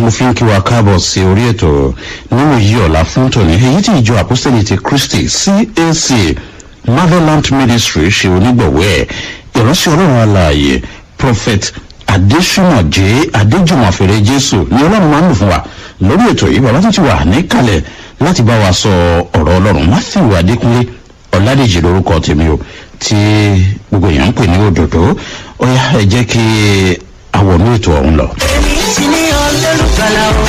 mo fi ń kí wa káàbọ̀ sí orí ètò nínú yìí ọ̀la fún tòní èyí tí ìjọ àpọ́sítẹ́lì ti kristi cac motherland ministry ṣe onígbọ̀wọ́ ẹ̀ ìránṣẹ́ ọlọ́run alààyè prophet adesina j adéjùmọ̀fẹ̀rẹ̀ jésù ni ọlọ́run máa ń lò fún wa lórí ètò yìí bàbá tó ti wà níkàlẹ̀ láti bá wa sọ ọ̀rọ̀ ọlọ́run matthew adékúnlé ọ̀làdèjì lórúkọ tèmi o tí gbogbo èèyàn ń pè ní òdòdó ó yá ẹ jẹ́ kí àwọnú ètò ọ̀hún lọ. èmi ti ní olólùgbàlà o.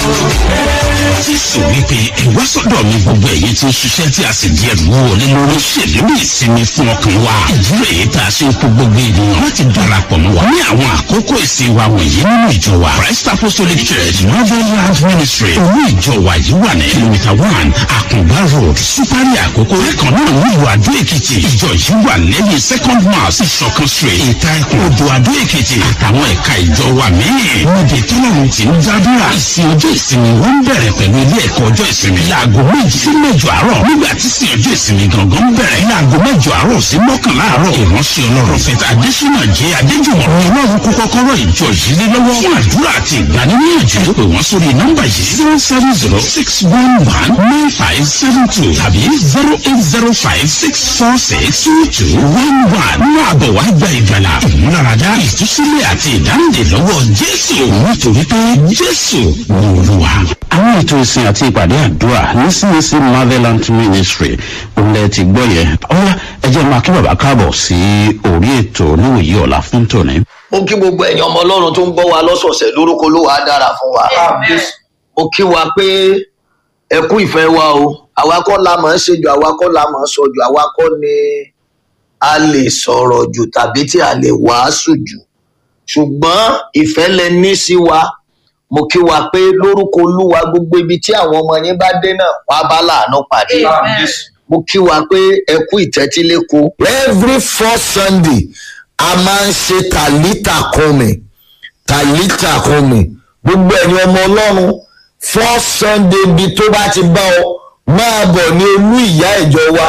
jésù wípé ìwá sọ́dọ̀ mi gbogbo èyí tí ń ṣiṣẹ́ tí a sì di ẹrù wọlé lórí ṣèlérí ìsinmi fún ọkàn wa ìdúró èyí tá a ṣe ń kó gbogbo ènìyàn láti darapọ̀ mọ́ wa ní àwọn àkókò ìsìn wa wọ̀nyí nínú ìjọ wa christ apostolic church motherland ministry owó ìjọ wa yìí wà ní kìlómítà one àkùngbá road supari àkókò lẹ́kàn náà nílùú adó èkìtì ìjọ yìí wà lẹ́yìn second mass ìṣọ̀kan street ìta ẹkùn odò adó èkìtì àtàwọn ẹ̀ka ìjọ wa míì níbi tọ́lọ́run ti ń dádúrà ìsìn ọjọ́ ìsinmi wọ́n ń bẹ̀rẹ̀ pẹ̀lú ilé ẹ̀kọ́ ọjọ́ ìsinmi láago méjì sí mẹ́jọ àárọ̀ nígbà tí sin ọjọ́ ìsinmi gangan ń bẹ̀rẹ̀ láago mẹ́jọ àárọ̀ sí mọ́kànlá àárọ̀ ìránṣẹ́ ọlọ́run fẹ́tà adésínà jẹ́ adéjùmọ̀ ní ọlọ́run kó kọ́kọ́rọ́ ìjọ yìí lé lọ́wọ́ fún àdúrà àti ìgbaniníyànjú pé wọ́n sórí nọ́mbà yìí zero seven zero six one one nine five seven two tàbí zero eight zero five six four six two two one one nínú àbọ̀ wá gba ìgbàlà ìmúláradá ìtúsílẹ̀ àti ìdáǹdè lọ́wọ́ jésù nítorí pé jésù ní olúwa. àwọn ètò ìsìn àti ìpàdé àdúrà ní cac motherland ministry òǹlẹ̀ ti gbọ́ yẹn ọ̀yá ẹ jẹ́ máa kí bàbá káàbọ̀ sí orí ètò níwòyí ọ̀la fún tòní. mo kí gbogbo ẹ̀yin ọmọ ọlọ́run tó ń gbọ́ wa lọ́sọ̀ọ̀sẹ̀ lórúkọ olówó á dára fún wa. mo kí wa pé ẹ kú ìfẹ́ wa o àwa kọ́ la mọ̀ ń ṣe jù àwa kọ́ la mọ̀ ń sọ jù àwa kọ́ ni a lè sọ̀rọ̀ jù tàbí tí a lè wàásù jù ṣùgbọ́n ìfẹ́ lẹ ní sí wa mo kí wa pé lórúkọ olúwa gbogbo ibi tí àwọn ọmọ yín bá dé náà wàá bá láàánú pàdé mo kí wa pé ẹ kú ìtẹ́tíléko. every fourth sunday a máa ń ṣe tàlítà kọ́mi tàlítà kọ́mi gbogbo ẹ̀yin ọmọ ọlọ́run fourth sunday bíi tó bá ti bá ọ máa bọ̀ ní olú ìyá ìjọ wa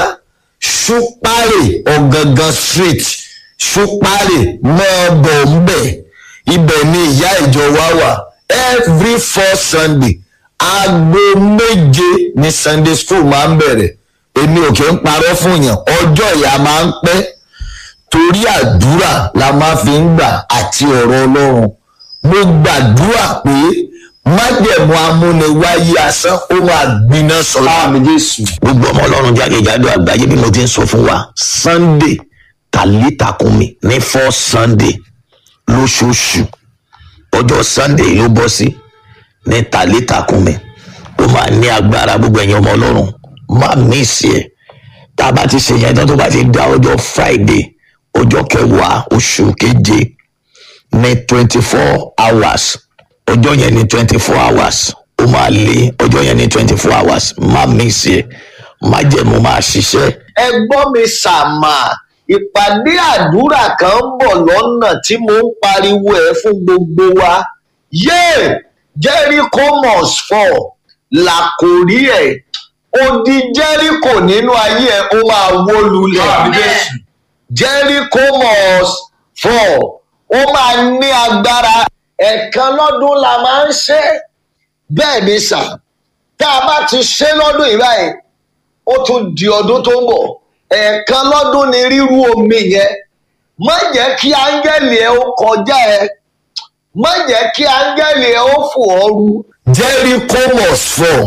ṣúpárì ọ̀gangan street ṣúpárì máa bọ̀ ń bẹ̀ ibẹ̀ ni ìyá ìjọ wa wà every fourth sunday aago méje ni sunday school máa ń bẹ̀rẹ̀ èmi ò kí ń parọ́ fún yàn ọjọ́ ìyá máa ń pẹ́ torí àdúrà la máa fi ń gbà àti ọ̀rọ̀ ọlọ́run mo gbàdúrà pé májẹ̀mú amúniwáyé asán ó máa gbiná sọ̀rọ̀ àmì jésù. gbogbo ọmọ ọlọ́run jákèjádò àgbáyé bí mo ti ń sọ fún wa sunday tàlítàkùnmi ní four sunday lóṣooṣù ọjọ́ sunday ló bọ́ sí ní tàlítàkùnmi ó máa ní agbára gbogbo ẹ̀yin ọmọ ọlọ́run má mísì ẹ̀ tá a bá ti ṣe yẹn tán tó bá ti dá ọjọ́ friday ọjọ́ kẹwàá oṣù keje ní twenty four hours ọjọ́ yẹn ní twenty four hours ó máa lé ọjọ́ yẹn ní twenty four hours má mísì ẹ̀ má jẹ̀mú máa ṣiṣẹ́. ẹ gbọ́ mi sàmà ìpàdé àdúrà kan ń bọ̀ lọ́nà tí mo ń pariwo ẹ̀ fún gbogbo wa yéè jericho must fall làkòrí ẹ̀ odi jericho nínú ayé ẹ̀ ó máa wó lulẹ̀ jericho must fall ó máa ní agbára ẹ̀ẹ̀kan lọ́dún la máa ń ṣe bẹ́ẹ̀ ni sà tá a bá ti ṣe lọ́dún yìí báyìí ó tún di ọdún tó ń bọ̀ ẹ̀ẹ̀kan lọ́dún ni ríru omi yẹn má jẹ́ kí áńgẹ́lì ẹ ó kọjá ẹ má jẹ́ kí áńgẹ́lì ẹ ó fò ọ́ ru. jericho must fall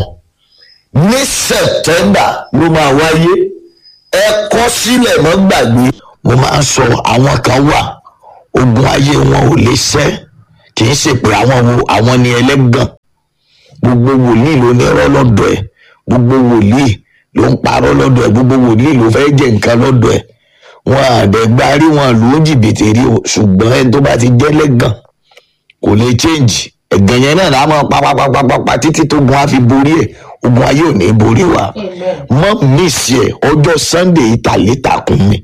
ní september ló máa wáyé ẹ kọ́ sílẹ̀ mọ́ gbàgbé. mo máa ń sọ àwọn kan wà ogun ayé wọn ò lè ṣẹ́ kì í ṣe pé àwọn wo àwọn ni ẹlẹ́gàn gbogbo wòlíì ló ní ọ̀rọ̀ lọ́dọ̀ ẹ̀ gbogbo wòlíì ló ń parọ́ lọ́dọ̀ ẹ̀ gbogbo wòlíì ló fẹ́ jẹ nǹkan lọ́dọ̀ ẹ̀ wọn àdẹ̀gbárí wọn ló ń jìbìtì rí o ṣùgbọ́n ẹni tó bá ti jẹ́ lẹ́gàn kò lè change ẹ̀gàn yẹn náà láwọn papapapapa títí tó gun á fi borí ẹ̀ ogun ayé ò ní borí wa mọ́ mísì ẹ̀ ọjọ́ sunday ìtàlétàkùn mi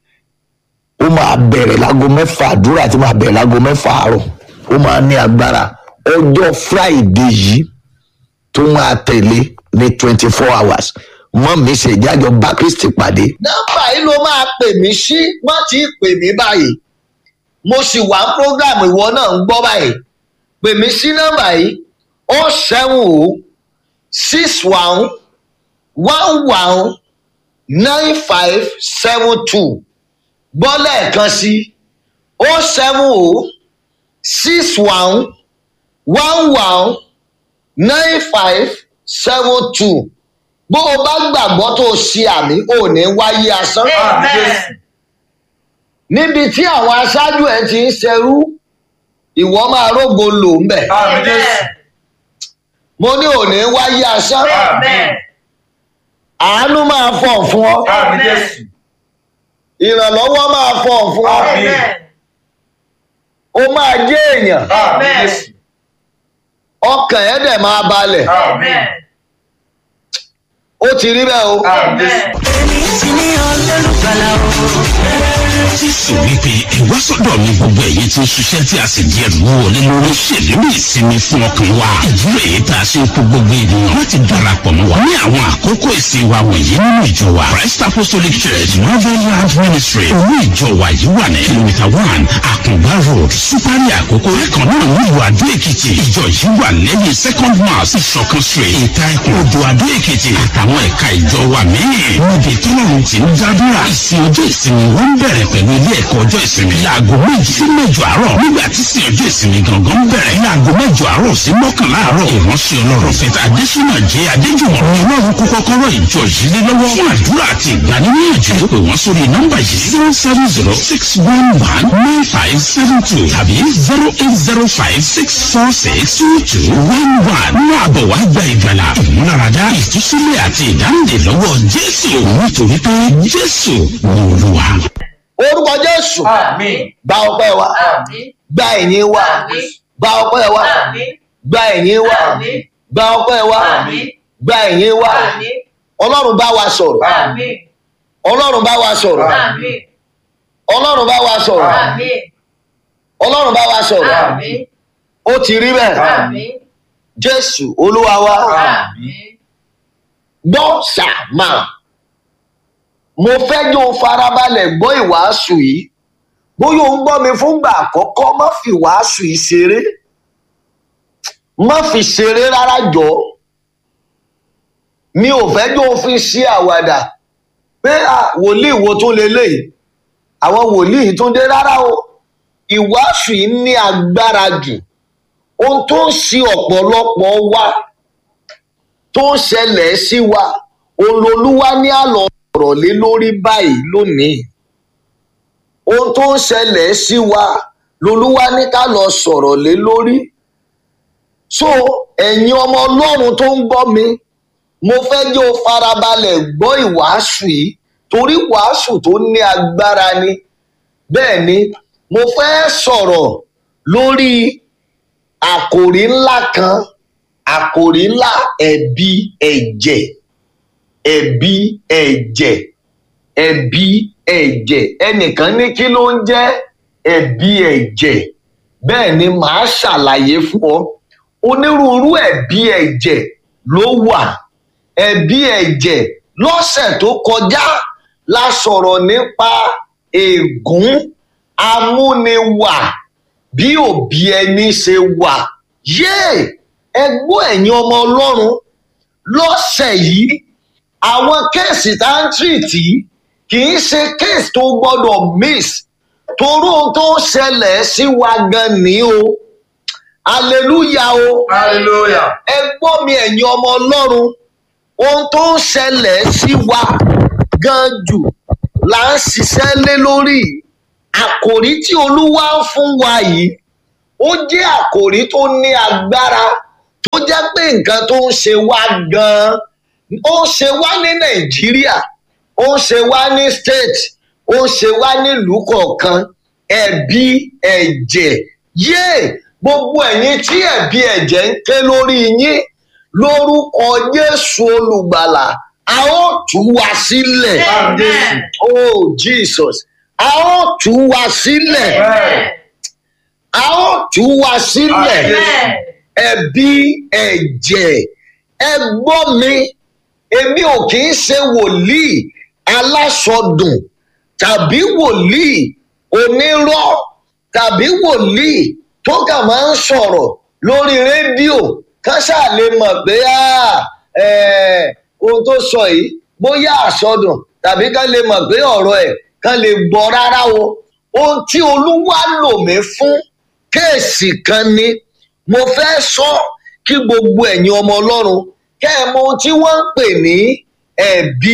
ó máa bẹ̀rẹ̀ láago mẹ́fà àdúrà tí máa bẹ̀rẹ̀ láago mẹ́fà àárọ̀ ó máa ní agbára ọjọ́ friday yìí tó máa tẹ̀lé ní twenty four hours mọ́ mi ṣe ìjájọ bá kristi pàdé. nọ́mbà yìí ló máa pè mí sí wọ́n ti pè mí báyìí mo sì wá program ìwọ náà ń gbọ́ báyìí pè mí sí nọ́mbà yìí o seven o six one one one nine five seven two gbọ́ lẹ́ẹ̀kan sí o seven o six one one one nine five seven two bó o bá gbàgbọ́ tó o ṣe àmì ò ní wáyé asán Amen. níbi tí àwọn aṣáájú ẹ ti ń ṣerú ìwọ máa rógo lò ń bẹ̀ Amen. mo ní ò ní wáyé asán Amen. àánú máa fọ̀ fún ọ Amen. ìrànlọ́wọ́ máa fọ̀ fún ọ Amen. ó máa jẹ́ èèyàn Amen. ọkàn ẹ̀ dẹ̀ máa balẹ̀ Amen. ó ti rí bẹ́ẹ̀ o Amen. èmi ti ní olólùgbàlà o. jésù wípé ìwá sọ́dọ̀ mi gbogbo ẹ̀yin tí ń ṣiṣẹ́ tí a sì di ẹrù wọlé lórí ṣèlérí ìsinmi fún ọkàn wa ìdúró èyí tá a ṣe ń kó gbogbo ènìyàn láti darapọ̀ mọ́ wa ní àwọn àkókò ìsìn wa wọ̀nyí nínú ìjọ wa christ apostolic church northern land ministry olú ìjọ wa yìí wà ní kìlómítà one àkùngbá road supari àkókò ẹ̀kan náà nílùú adó èkìtì ìjọ yìí wà lẹ́yìn second mass ìṣọ̀kan street ìta ẹkùn odò adó èkìtì àtàwọn ẹ̀ka ìjọ wa míì níbi tọ́lọ́run ti ń dábìrà ìsìn ọjọ́ ìsinmi wọn ń bẹ̀rẹ̀ pẹ̀lú ilé ẹ̀kọ́ ọjọ́ ìsinmi láago méjì sí mẹ́jọ àárọ̀ nígbà tí sin ọjọ́ ìsinmi gangan bẹ̀rẹ̀ láago mẹ́jọ àárọ̀ sí mọ́kànlá àárọ̀ ìránṣẹ́ ọlọ́run fẹ́ta adésínà jẹ́ adéjùmọ̀ ní ọlọ́run kó kọ́kọ́rọ́ ìjọ yìí lé lọ́wọ́ fún àdúrà àti ìgbaniníyànjú pé wọ́n sórí nọ́mbà yìí zero seven zero six one one nine five seven two tàbí zero eight zero five six four six two two one one ní àbọ̀ wá gba ìgbàlà ìmúláradá ìtúsílẹ̀ àti ìdáǹdè lọ́wọ́ jésù nítorí pé jésù ní olúwa. orúkọ jésù Àmín. gba ọpẹ́ wa Àmín. gba ẹ̀yìn wa Àmín. gba ọpẹ́ wa Àmín. gba ẹ̀yìn wa Àmín. gba ọpẹ́ wa Àmín. gba ẹ̀yìn wa Àmín. ọlọ́run bá wa sọ̀rọ̀ Àmín. ọlọ́run bá wa sọ̀rọ̀ Àmín. ọlọ́run bá wa sọ̀rọ̀ Àmín. ọlọ́run bá wa sọ̀rọ̀ Àmín. ó ti rí bẹ́ẹ̀ Àmín. jésù olúwa wa Àmín. gbọ́ sàmà mo fẹ́ jó o farabalẹ̀ gbọ́ ìwàásù yìí bóyá o ń gbọ́ mi fúngbà àkọ́kọ́ má fi ìwàásù yìí ṣeré má fi ṣeré rárá jọ mi ò fẹ́ jó o fi ṣe àwàdà pé à wòlíì wo tún leléyìí àwọn wòlíì tún dé rárá o ìwàásù yìí ní agbára jù ohun tó ń ṣe ọ̀pọ̀lọpọ̀ wa tó ń ṣẹlẹ̀ sí wa olólùwà ní àlọ́ ọ̀rọ̀ lé lórí báyìí lónìí ohun tó ń ṣẹlẹ̀ sí wa lolúwa ní ká lọ sọ̀rọ̀ lé lórí so ẹ̀yin ọmọ ọlọ́run tó ń gbọ́ mi mo fẹ́ jẹ́ o farabalẹ̀ gbọ́ ìwàásù yìí torí wàásù tó ní agbára ni bẹ́ẹ̀ ni mo fẹ́ sọ̀rọ̀ lórí àkòrí ńlá kan àkòrí ńlá ẹ̀bi ẹ̀jẹ̀ ẹ̀bi ẹ̀jẹ̀ ẹ̀bi ẹ̀jẹ̀ ẹnìkan ní kí ló ń jẹ́ ẹ̀bi ẹ̀jẹ̀ bẹ́ẹ̀ ni màá ṣàlàyé fún ọ onírúurú ẹ̀bi ẹ̀jẹ̀ ló wà ẹ̀bi ẹ̀jẹ̀ lọ́sẹ̀ tó kọjá la sọ̀rọ̀ nípa ègún amúniwà bí òbí ẹni ṣe wà yéè ẹgbọ́n ẹ̀yin ọmọ ọlọ́run lọ́sẹ̀ yìí àwọn kéèsì tá ń tìrìtì kì í ṣe kéèsì tó gbọ́dọ̀ miss toró ohun tó ń ṣẹlẹ̀ sí wa gan ni o hallelujah o Hallelujah. ẹ gbọ́ mi ẹ̀yin ọmọ ọlọ́run ohun tó ń ṣẹlẹ̀ sí wa gan jù là ń ṣiṣẹ́ lé lórí àkòrí tí olúwa ń fún wa yìí ó jẹ́ àkòrí tó ní agbára tó jẹ́ pé nǹkan tó ń ṣe wá gan-an ó ń ṣe wá ní nàìjíríà ó ń ṣe wá ní state ó ń ṣe wá nílùú kọ̀ọ̀kan ẹ̀bi ẹ̀jẹ̀ yéè gbogbo ẹ̀yin tí ẹ̀bi ẹ̀jẹ̀ ń ké lórí yín lórúkọ jésù olùgbàlà a ó tú wa sílẹ̀ Amen. oh jesus a ó tú wa sílẹ̀ Amen. a ó tú wa sílẹ̀ Amen. ẹ̀bi ẹ̀jẹ̀ ẹ gbọ́ mi èmi ò kì í ṣe wòlíì alásọdùn tàbí wòlíì onírọ́ tàbí wòlíì tó kà máa ń sọ̀rọ̀ lórí rédíò kán ṣáà lè mọ̀ pé ah, eh, ohun tó sọ yìí bóyá àsọdùn tàbí kán lè mọ̀ pé ọ̀rọ̀ ẹ̀ kán lè gbọ́ rárá o ohun tí olúwa lò mí fún kéèsì kan ni mo fẹ́ sọ kí gbogbo ẹ̀yin ọmọ ọlọ́run kẹ́ ẹ mọ ohun tí wọ́n ń pè ní ẹ̀bi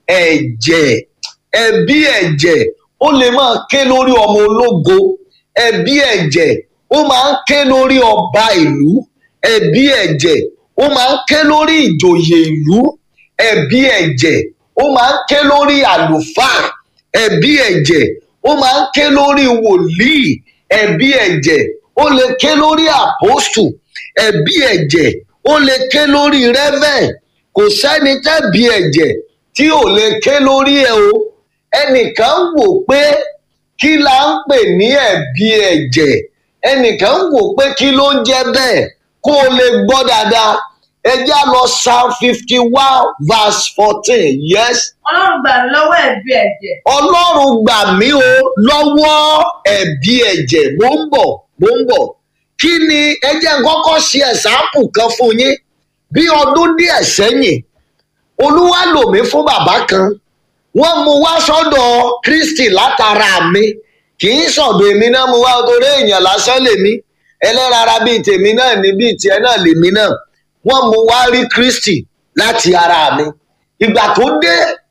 ẹ̀jẹ̀ ẹ̀bi ẹ̀jẹ̀ ó lè máa ké lórí ọmọ ológo ẹ̀bi ẹ̀jẹ̀ ó máa ń ké lórí ọba ìlú ẹ̀bi ẹ̀jẹ̀ ó máa ń ké lórí ìjòyè ìlú ẹ̀bi ẹ̀jẹ̀ ó máa ń ké lórí àlùfáà ẹ̀bi ẹ̀jẹ̀ ó máa ń ké lórí wòlíì ẹ̀bi ẹ̀jẹ̀ ó lè ké lórí àpòstù ẹ̀bi ẹ̀jẹ̀ ó lè ké lórí rẹ́vẹ̀ kò sẹ́ni tẹ́bi ẹ̀jẹ̀ tí ò lè ké lórí ẹ̀ o ẹnìkan ń wò pé kí la ń pè ní ẹ̀bi ẹ̀jẹ̀ ẹnìkan ń wò pé kí ló ń jẹ́ bẹ́ẹ̀ kó o lè gbọ́ dáadáa ẹ já lọ psalm fifty one verse fourteen yes ọlọ́run gbà mí lọ́wọ́ ẹ̀bi ẹ̀jẹ̀ ọlọ́run gbà mí o lọ́wọ́ ẹ̀bi ẹ̀jẹ̀ mò ń bọ̀ mò ń bọ̀ kí ni ẹ jẹ́ n kọ́kọ́ ṣe ẹ̀sáàpù kan fún yín bí ọdún díẹ̀ sẹ́yìn olúwa lò mí fún bàbá kan wọ́n mú wá sọ́dọ̀ kristi látara mi kì í sọ̀dọ̀ èmi náà mú wá torí èèyàn lásán lèmi ẹlẹ́rara bíi tèmi náà ní bíi tiẹ̀ náà lèmi náà wọ́n mú wá rí kristi láti ara mi ìgbà tó dé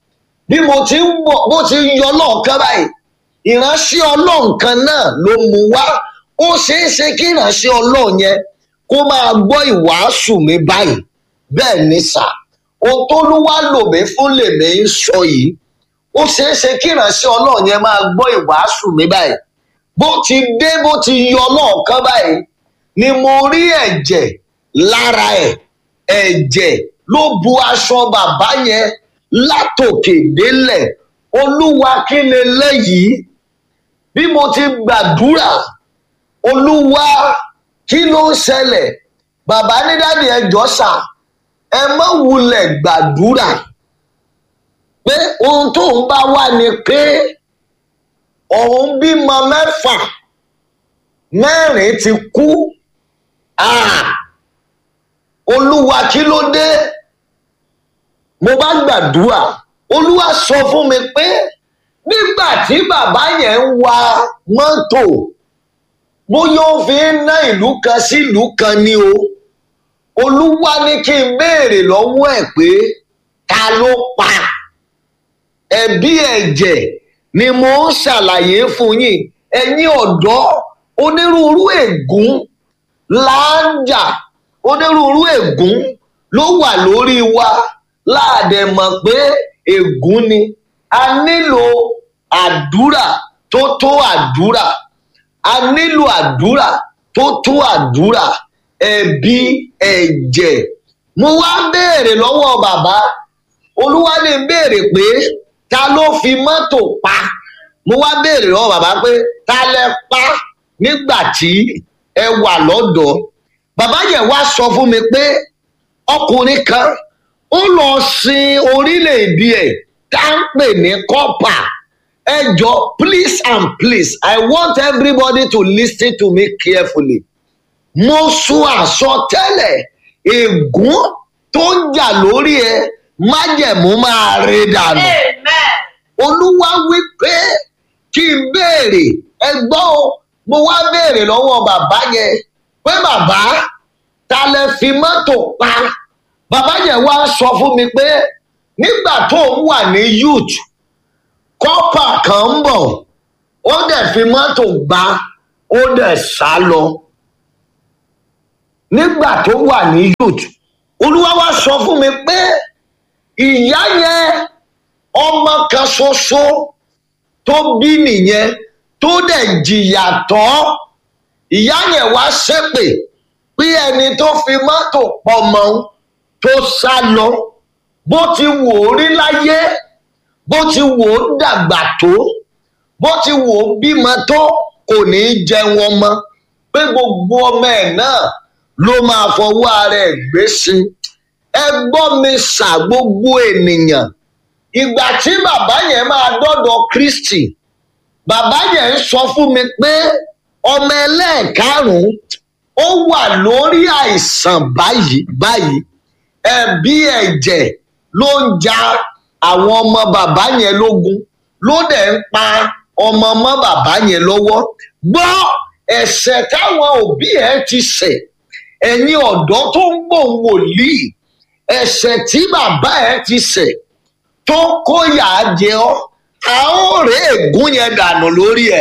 bí mo ti ń bọ̀ bó ti ń yọ lọ́ọ̀kan báyìí ìránṣẹ́ ọlọ́run kan náà ló mú wá ó ṣeé ṣe kí ìránṣẹ́ ọlọ́run yẹn kó máa gbọ́ ìwàásù mi báyìí bẹ́ẹ̀ ni sà ohun tó ló wá lò mí fún lèmi ń sọ yìí ó ṣeé ṣe kí ìránṣẹ́ ọlọ́run yẹn máa gbọ́ ìwàásù mi báyìí bó ti dé bó ti yọ lọ́ọ̀kan báyìí ni mo rí ẹ̀jẹ̀ lára ẹ̀ ẹ̀jẹ̀ ló bu aṣọ bàbá yẹn látòkè délẹ̀ olúwa kí lè lẹ́yìí bí mo ti gbàdúrà olúwa kí ló ń ṣẹlẹ̀ bàbá ní dáàdi ẹjọ́ sà ẹ má wulẹ̀ gbàdúrà pé ohun tó ń bá wà ní pé òun bímọ mẹ́fà mẹ́rin ti kú Ah! olúwa kí ló dé mo bá gbàdúrà olúwa sọ fún mi pé nígbà tí bàbá yẹn ń wa mọ́tò bóyá ó fi ń ná ìlú kan sí ìlú kan ni o olúwa ní kí n béèrè lọ́wọ́ ẹ̀ pé ta ló pa ẹ̀bí ẹ̀jẹ̀ ni mo ń ṣàlàyé fún yín ẹ̀yin ọ̀dọ́ onírúurú ègún láńjà onírúurú ègún ló wà lórí wa láàdẹ mọ̀ pé ègún ni a nílò àdúrà tó tó àdúrà a nílò àdúrà tó tó àdúrà ẹ̀bi ẹ̀jẹ̀ mo wá béèrè lọ́wọ́ bàbá olúwa ní béèrè pé ta ló fi mọ́tò pa mo wá béèrè lọ́wọ́ bàbá pé ta lẹ pa nígbà tí ẹ wà lọ́dọ̀ bàbá yẹn wá sọ fún mi pé ọkùnrin kan ó lọ sin orílẹ̀-èdè ẹ̀ tá ń pè ní kọ́pà ẹ jọ please and please I want everybody to listen to me carefully mo sún àsọtẹ́lẹ̀ ègún tó ń jà lórí ẹ májẹ̀mú máa rí dànù amen olúwa wí pé kí n béèrè ẹ gbọ́ o mo wá béèrè lọ́wọ́ bàbá yẹn pé bàbá ta lẹ fi mọ́tò pa bàbá yẹn wá sọ fún mi pé nígbà tó ń wà ní youth kọ́pà kan ń bọ̀ ó dẹ̀ fi mọ́tò gbá ó dẹ̀ sá lọ nígbà tó wà ní youth olúwa wá sọ fún mi pé ìyá yẹn ọmọ kan ṣoṣo tó bí nìyẹn tó dẹ̀ jìyà tọ́ ìyá yẹn wá ṣépè pé ẹni tó fi mọ́tò pọmọ tó sá lọ bó ti wò ó rí láyé bó ti wò ó dàgbà tó bó ti wò ó bímọ tó kò ní í jẹun ọmọ pé gbogbo ọmọ ẹ̀ náà ló máa fọwọ́ ara ẹ̀ gbé sí ẹ gbọ́ mi ṣà gbogbo ènìyàn ìgbà tí bàbá yẹn máa dọ́dọ̀ kristi bàbá yẹn ń sọ fún mi pé ọmọ ẹlẹ́ẹ̀karùn-ún ó wà lórí àìsàn báyìí báyìí ẹ̀bí ẹ̀jẹ̀ ló ń ja àwọn ọmọ bàbá yẹn lógun ló dẹ̀ ń pa ọmọ ọmọ bàbá yẹn lọ́wọ́ gbọ́ ẹ̀ṣẹ̀ táwọn òbí ẹ̀ ti ṣẹ̀ ẹ̀yin ọ̀dọ́ tó ń gbòǹ wòlíì ẹ̀ṣẹ̀ tí bàbá ẹ̀ ti ṣẹ̀ tó kóyà jẹ ọ́ a ó rè ègún yẹn dànù lórí ẹ̀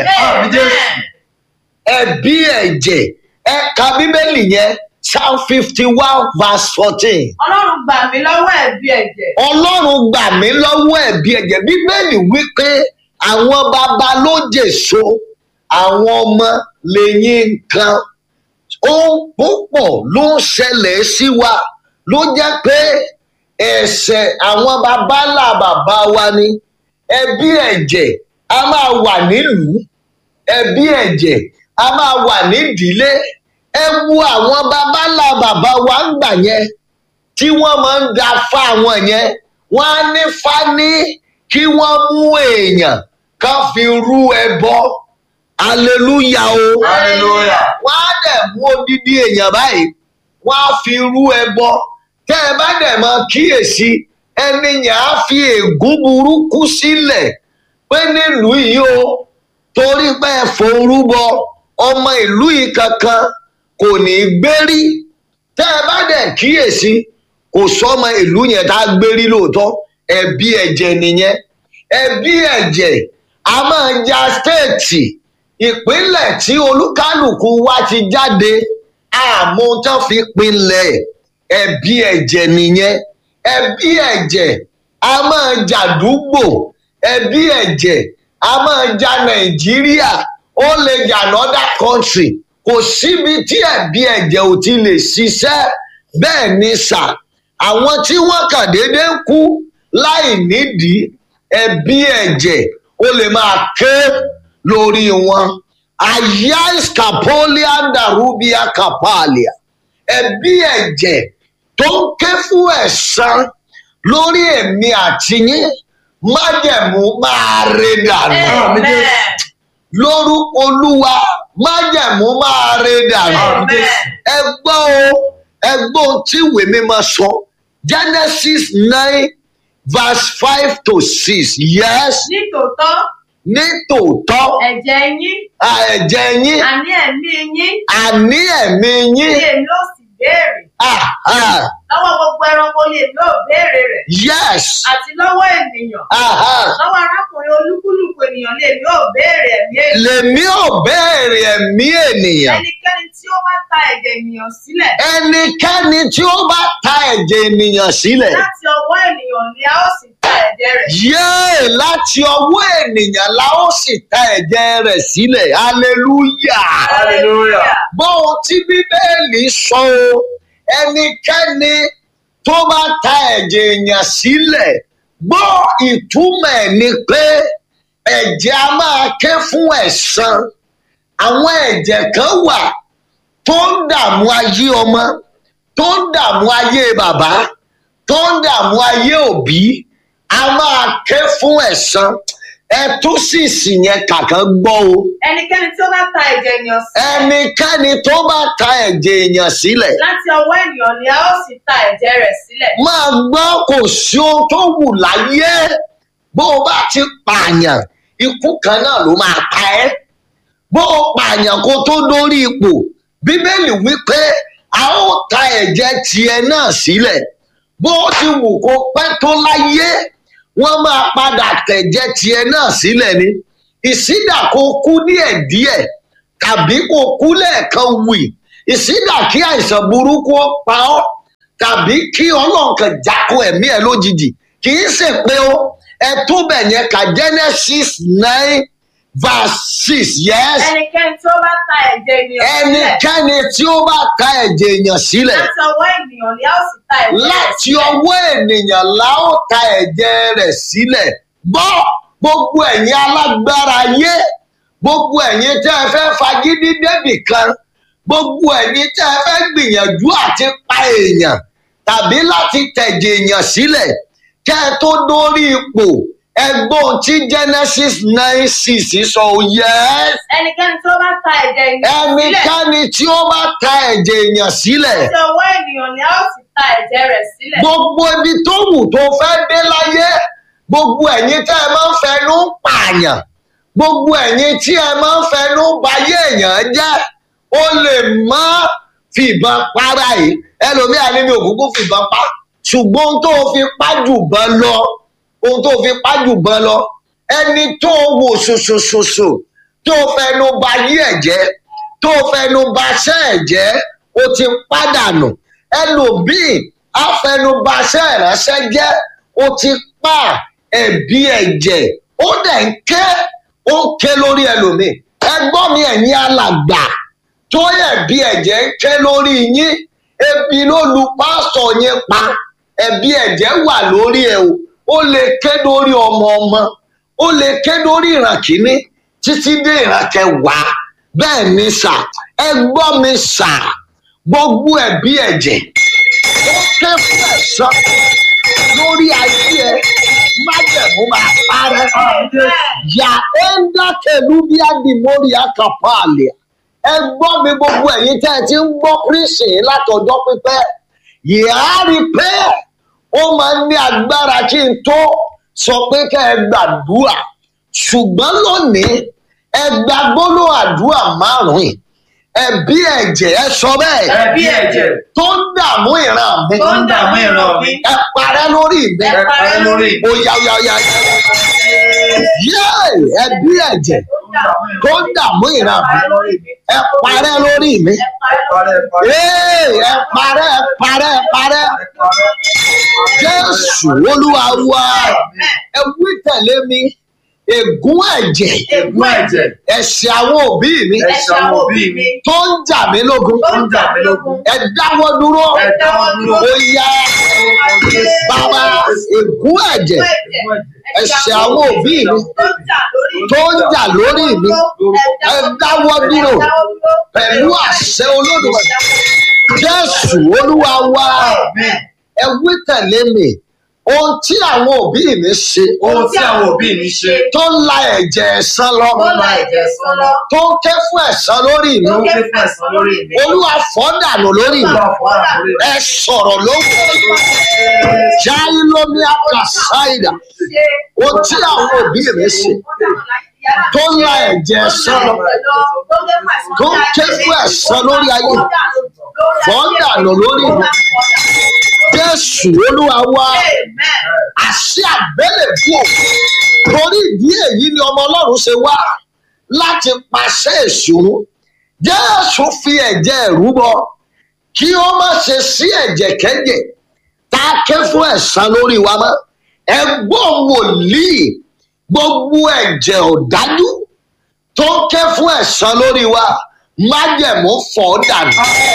ẹ̀bí ẹ̀jẹ̀ ẹ̀ka bíbélì yẹn psalm fifty one verse fourteen ọlọ́run gbà mí lọ́wọ́ ẹ̀bi ẹ̀jẹ̀ ọlọ́run gbà mí lọ́wọ́ ẹ̀bí ẹ̀jẹ̀ bíbélì wípé àwọn baba ló jèso àwọn ọmọ lẹ́yìn nǹkan ohun púpọ̀ ló ń ṣẹlẹ̀ sí wa ló jẹ́ pé ẹ̀ṣẹ̀ àwọn baba ńlá bàbá wa ni ẹbí ẹ̀jẹ̀ a máa wà nílùú ẹbí ẹ̀jẹ̀ a máa wà nídìílé ẹ wo àwọn baba ńlá bàbá wa ń gbà yẹn tí wọ́n máa ń da fa àwọn yẹn wọ́n á ní fání kí wọ́n mú èèyàn kan fi rú ẹbọ aleluya o Hallelujah. wọ́n á dẹ̀ mú odidi èèyàn báyìí wọ́n á fi rú ẹbọ tẹ́ ẹ bá dẹ̀ mọ kíyèsí ẹni yẹn á fi ègún burúkú sílẹ̀ pé nílùú yìí o torí pé ẹ forúbọ ọmọ ìlú yìí kankan kò ní í gbérí tẹ́ ẹ bá dẹ̀ kíyèsí kò sọ́mọ ìlú yẹn tá a gbérí lóòótọ́ ẹbí ẹ̀jẹ̀ nìyẹn ẹbí ẹ̀jẹ̀ a máa ja stéètì ìpínlẹ̀ tí olúkálùkù wa ti jáde àmọ́ tán fi pinlẹ̀ ẹbí ẹ̀jẹ̀ nìyẹn ẹbí ẹ̀jẹ̀ a máa jàdúgbò ẹbí ẹ̀jẹ̀ a máa ja nàìjíríà ó lè jà another country kò síbi tí ẹbí ẹ̀jẹ̀ ò ti lè ṣiṣẹ́ bẹ́ẹ̀ ni sà àwọn tí wọ́n kàn déédéé kú láì nídìí ẹbí ẹ̀jẹ̀ ó lè máa ké lórí wọn àyà scapolia darubia capalia ẹbí ẹ̀jẹ̀ tó ń ké fún ẹ̀san lórí èmi àti yín májẹ̀mú máa re dànù Amen. lórúkọ olúwa májẹ̀mú máa re dànù Amen. ẹ gbọ́ o ẹ gbọ́ ohun tí ìwé mímọ́ sọ genesis nine verse five to six yes ní tòótọ́ ní tòótọ́ ẹ̀jẹ̀ yín à, ẹ̀jẹ̀ yín àní ẹ̀mí yín àní ẹ̀mí ni yín èmi ò sì béèrè ah, ah, lọ́wọ́ gbogbo ẹranko ni èmi ò béèrè rẹ̀ yes àti lọ́wọ́ ènìyàn ah, ah. lọ́wọ́ arákùnrin olúkúlùkù ènìyàn ni èmi ò béèrè ẹ̀mí ènìyàn lèmi ò béèrè ẹ̀mí ènìyàn ẹnikẹ́ni tí ó bá ta ẹ̀jẹ̀ ènìyàn sílẹ̀ ẹnikẹ́ni tí ó bá ta ẹ̀jẹ̀ ènìyàn sílẹ̀ láti ọwọ́ ènìyàn ni a ó sì ta ẹ̀jẹ̀ rẹ̀ yéè láti ọwọ́ ènìyàn la ó sì ta ẹ̀jẹ̀ rẹ̀ sílẹ̀ hallelujah hallelujah bóun tí bíbélì sọ o ẹnikẹ́ni tó bá ta ẹ̀jẹ̀ èèyàn sílẹ̀ gbọ́ ìtumọ̀ ẹ̀ ni pé ẹ̀jẹ̀ a máa ké fún ẹ̀san àwọn ẹ̀jẹ̀ kan wà tó ń dààmú ayé ọmọ tó ń dààmú ayé bàbá tó ń dààmú ayé òbí a máa ké fún ẹ̀san ẹ tún sì sì yẹn kàkán gbọ́ o ẹnikẹ́ni tí ó bá ta ẹ̀jẹ̀ ènìyàn sílẹ̀ ẹnikẹ́ni tó bá ta ẹ̀jẹ̀ èèyàn sílẹ̀ láti ọwọ́ ènìyàn ni a ó sì ta ẹ̀jẹ̀ rẹ̀ sílẹ̀ máa gbọ́ kò sí ohun tó wù láyé bó o bá ti pààyàn ikú kan náà ló máa pa ẹ́ bó o pààyàn kó tó dórí ipò bíbélì wípé a ó ta ẹ̀jẹ̀ tiẹ̀ náà sílẹ̀ bó o ti wù kó pẹ́ tó láyé wọ́n máa padà tẹ̀jẹ̀ tiẹ̀ náà sílẹ̀ ni ìsídà kó kú díẹ̀díẹ̀ tàbí kó kú lẹ́ẹ̀kan wì ìsídà kí àìsàn burúkú ó pa ọ́ tàbí kí ọlọ́run kan jákó ẹ̀mí ẹ̀ lójijì kì í ṣe pé ó ẹ tó bẹ̀ yẹn ka genesis nine verse six yes ẹnikẹ́ni tí ó bá ta ẹ̀jẹ̀ ènìyàn sílẹ̀ ẹnikẹ́ni tí ó bá ta ẹ̀jẹ̀ èèyàn sílẹ̀ láti ọwọ́ ènìyàn ni a ó sì ta ẹ̀jẹ̀ rẹ̀ láti sílẹ̀ ọwọ́ ènìyàn la ó ta ẹ̀jẹ̀ rẹ̀ sílẹ̀ gbọ́ gbogbo ẹ̀yin alágbára ayé gbogbo ẹ̀yin tẹ́ ẹ fẹ́ fagídí débì kan gbogbo ẹ̀yin tẹ́ ẹ fẹ́ gbìyànjú àti pa èèyàn tàbí láti tẹ̀jẹ̀ èèyàn sílẹ̀ kẹ́ ẹ tó dórí ipò ẹgbọ́n tí genesis nine six sọ ò yẹ ẹnikẹ́ni tó bá ta ẹ̀jẹ̀ ènìyàn sílẹ̀ ẹnikẹ́ni tí ó bá ta ẹ̀jẹ̀ èèyàn sílẹ̀ tí ọwọ́ ènìyàn ni a ó sì ta ẹ̀jẹ̀ rẹ̀ sílẹ̀. gbogbo ibi tó wù tó fẹ́ dé láyé gbogbo ẹ̀yin tẹ́ ẹ máa ń fẹnu pààyàn gbogbo ẹ̀yin tí ẹ máa ń fẹnu bayé èèyàn jẹ́ ó lè má fìbọn para yìí ẹlòmíà ní mi ò kúkú fìbọn pa ṣùgbọ́n ohun tó fi pájù bọ́n lọ ohun tó fi pájù bọ́n lọ ẹni tó wò ṣoṣoṣoṣo tó fẹnu bayé ẹ̀ jẹ́ tó fẹnu baṣẹ́ ẹ̀ jẹ́ ó ti pàdánù ẹlòmíì afẹnubaṣẹ́ ìránṣẹ́ jẹ́ ó ti pa ẹ̀bí ẹ̀jẹ̀ ó dẹ̀ ń ké ó ń ké lórí ẹlòmíì ẹgbọ́n mi ẹ̀yin alàgbà tó ẹ̀bí ẹ̀jẹ̀ ń ké lórí yín ebi ló lu pásítọ̀ yín pa ẹ̀bí ẹ̀jẹ̀ wà lórí ẹ̀ o ó lè ké lórí ọmọ ọmọ ó lè ké lórí ìran kìíní títí dé ìran kẹwàá bẹ́ẹ̀ ni sà ẹgbọ́n mi sà gbogbo ẹ̀bí ẹ̀jẹ̀ ó ké fún ẹ̀sán lórí ayé ẹ májẹ̀mú máa parẹ́ yà ẹ́ńdá kẹlú bí adìmọ́rì àkàpàlẹ̀ ẹ gbọ́ mi gbogbo ẹ̀yin tẹ́ ẹ ti ń gbọ́ kírísì látọjọ́ pípẹ́ yìá rí pé ó máa ń ní agbára kí n tó sọ pé kẹ́ ẹ gbàdúrà ṣùgbọ́n lónìí ẹ gba gbólóhùn àdúrà márùn-ún ẹbí ẹ̀jẹ̀ ẹ sọ bẹ́ẹ̀ ẹbí ẹ̀jẹ̀ tó ń dààmú ìran mi tó ń dààmú ìran mi ẹ parẹ́ lórí mi ẹ parẹ́ lórí mi. ó yá ó yá ó yá yé ẹbí ẹ̀jẹ̀ tó ń dààmú ìran mi ẹ parẹ́ lórí mi Ee, ẹ parẹ́ ẹ parẹ́ ẹ parẹ́ jésù olúwa wa ẹ wí tẹ̀lé mi ègún ẹ̀jẹ̀ ègún ẹ̀jẹ̀ ẹ̀ṣẹ̀ àwọn òbí mi ẹ̀ṣẹ̀ àwọn òbí mi tó ń jà mí lógun tó ń jà mí lógun ẹ dáwọ́ dúró ẹ dáwọ́ dúró. ó yá bàbá ègún ẹ̀jẹ̀ ẹ̀ṣẹ̀ àwọn òbí mi tó ń jà lórí mi ẹ dáwọ́ dúró pẹ̀lú àṣẹ olódùmarè jésù olúwa wa ẹ wí tẹ̀lé mi ohun tí àwọn òbí mi ṣe ohun tí àwọn òbí mi ṣe tó ń la ẹ̀jẹ̀ ẹ̀san lọ tó ń la ẹ̀jẹ̀ sán lọ tó ń ké fún ẹ̀san lórí mi tó ń ké fún ẹ̀san lórí mi olúwa fọ́ dànù lórí mi Olúwa fọ́ dànù lórí mi. ẹ sọ̀rọ̀ lórí jáì lómi àkàsáìdà ohun tí àwọn òbí mi ṣe tó ń la ẹ̀jẹ̀ ẹ̀san lọ tó ń ké fún ẹ̀san lórí ayé fọ́ dànù lórí mi jésù olúwa wa àṣẹ àgbélébùú torí ìdí èyí ni ọmọ ọlọ́run ṣe wá láti pàṣẹ ìṣòro jésù fi ẹ̀jẹ̀ rúbọ kí ó má ṣe sí ẹ̀jẹ̀ kẹ́jẹ̀ tá a ké fún ẹ̀san lórí wa mọ́ ẹgbọ́n wòlíì gbogbo ẹ̀jẹ̀ ọ̀dájú tó ké fún ẹ̀san lórí wa májẹ̀mú fọ́ dànù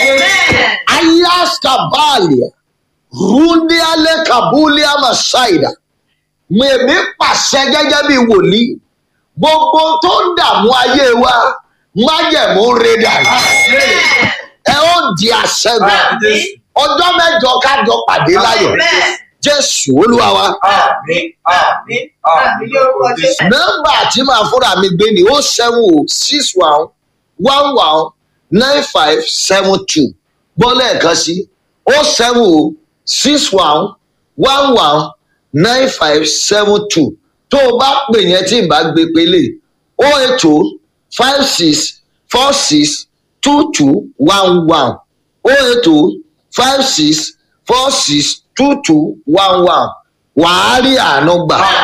ayaskabalia rundiale kabulia masaida mèmí pàṣẹ gẹ́gẹ́ bí wòlíì gbogbo tó ń dààmú ayé wa májẹ̀mú rẹ̀ dànù ẹ ó di àṣẹgun ọjọ́ mẹ́jọ kájọ pàdé láyọ̀ jésù olúwa wa àmín àmín àmín lórúkọ jésù. nọ́mbà tí màá fúnra mi gbé ni ó seven o six one one one nine five seven two gbọ́ lẹ́ẹ̀kan sí ó seven o six one one one nine five seven two tó o bá pè yẹn tí n bá gbé pélé ó ètò five six four six two two one one ó ètò five six four six two two one one wàá rí àánú gbà.